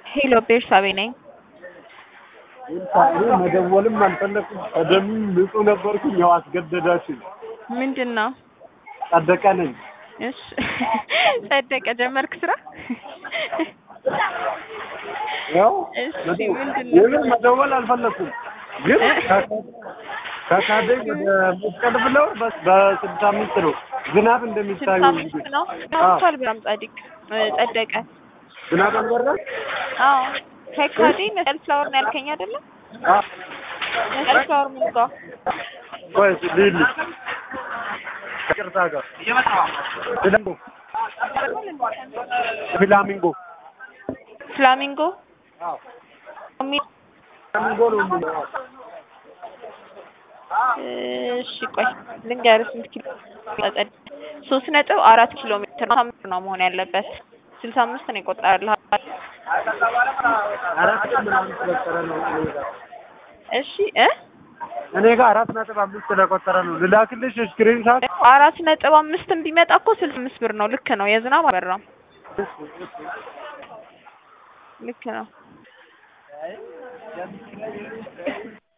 ሄሎ ቤርሳቤ ነኝ። እኔ መደወልም አልፈለኩም። ቀደምም ንጹህ ነበርኩኝ። ያው አስገደዳችኝ። ምንድን ነው? ጸደቀ ነኝ። እሺ ጸደቀ ጀመርክ ስራ? ያው እሺ ምንድን ነው? የምር መደወል አልፈለኩም፣ ግን ከካደኝ ወደ መስቀል ብለው በስ- በስልሳ አምስት ነው ዝናብ ስልሳ እንደሚታዩ አምስት ነው ገብቷል። በጣም ጻድቅ ጸደቀ። ዝናብ አልበረም። አዎ ከካዴ መስቀል ፍላወር ነው ያልከኝ አይደለም? መስቀል ፍላወር ምን ጋር? ቆይ ሊሊ ከቅርታ ጋር ፍላሚንጎ ፍላሚንጎ ፍላሚንጎ አዎ የሚል ፍላሚንጎ ነው የሚለው። እሺ ቆይ ልንገርህ ስንት ኪሎ ጸደቀ? ሶስት ነጥብ አራት ኪሎ ሜትር ነው አምስት ነው መሆን ያለበት። ስልሳ አምስት ነው የቆጠረልህ። አራት ነጥብ ምናምን ስለቆጠረ ነው እኔ ጋር እሺ እ እኔ ጋር አራት ነጥብ አምስት ስለቆጠረ ነው። ልላክልሽ ስክሪን ሻት አራት ነጥብ አምስት ቢመጣ እኮ ስልሳ አምስት ብር ነው። ልክ ነው። የዝናብ አበራም ልክ ነው።